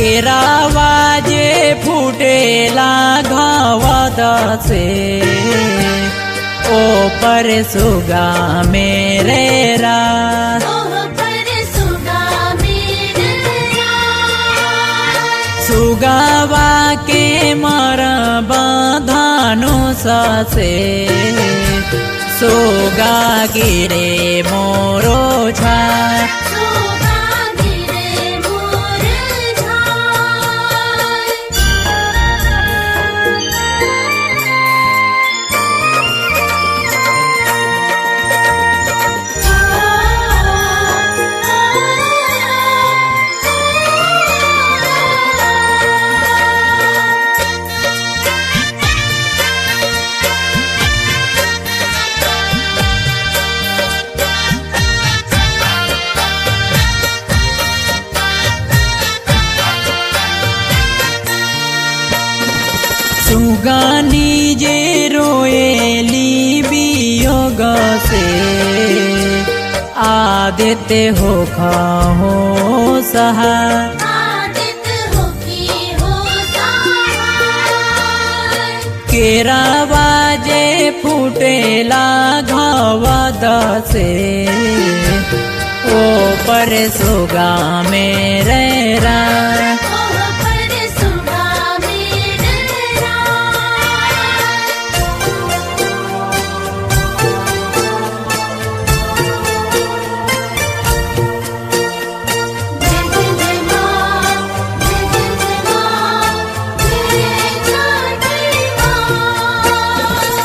केरावा जे फुटेला घावत से ओ पर सुगा मेरे रात ओह पर सुगा मेरे रात सुगावा के मर बंधानु ससे सोगा गिरे मोरो छा सुगा गिरे मोर झाय सुगानी जे रोएली वियोग से आदित्य हो खाहो सहा आदित हो की हो सहाय केरावा जे फुटेला घावद से ओ पर सुगा मेरे रा ओह पर सुगा मेरे रात जय जय जय माँ जय जय जय माँ जय छठी माँ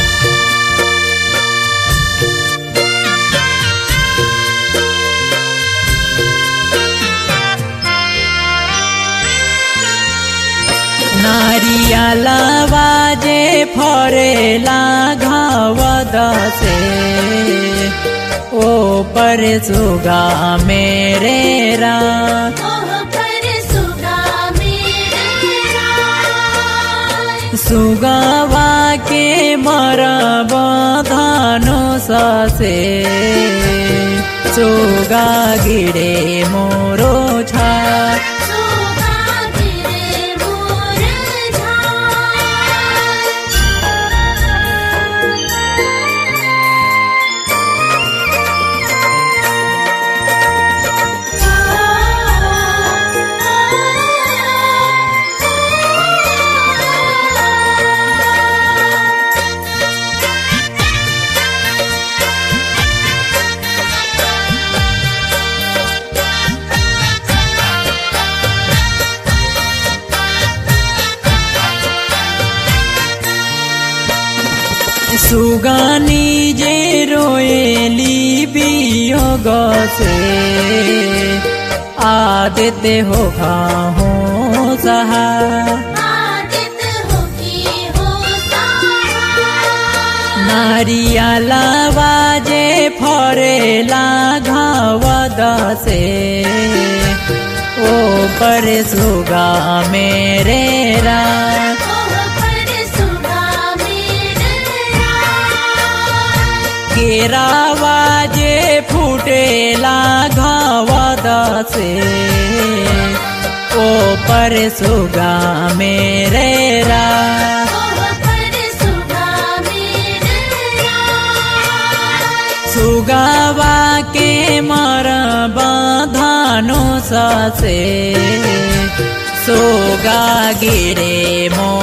नारियलवा जे फरेला घावद से ओ पर सुगा मेरे रा ओह पर सुगा मेरे रात सुगवा के मरब धानो ससे सुगा गिरे मोरो छा सुगा गिरे मोर झाय सुगानी जे रोएली वियोग से आदित्य हो खाहो सहा आदित हो की हो सहाय नारियलवा जे फरेला घावद से ओ पर सुगा मेरे रा ओह पर सुगा मेरे रात केरावा जे फुटेला घावद से ओ पर सुगा मेरे रा ओह पर सुगा मेरे रात सुगावा के मर बंधानो ससे सोगा गिरे मो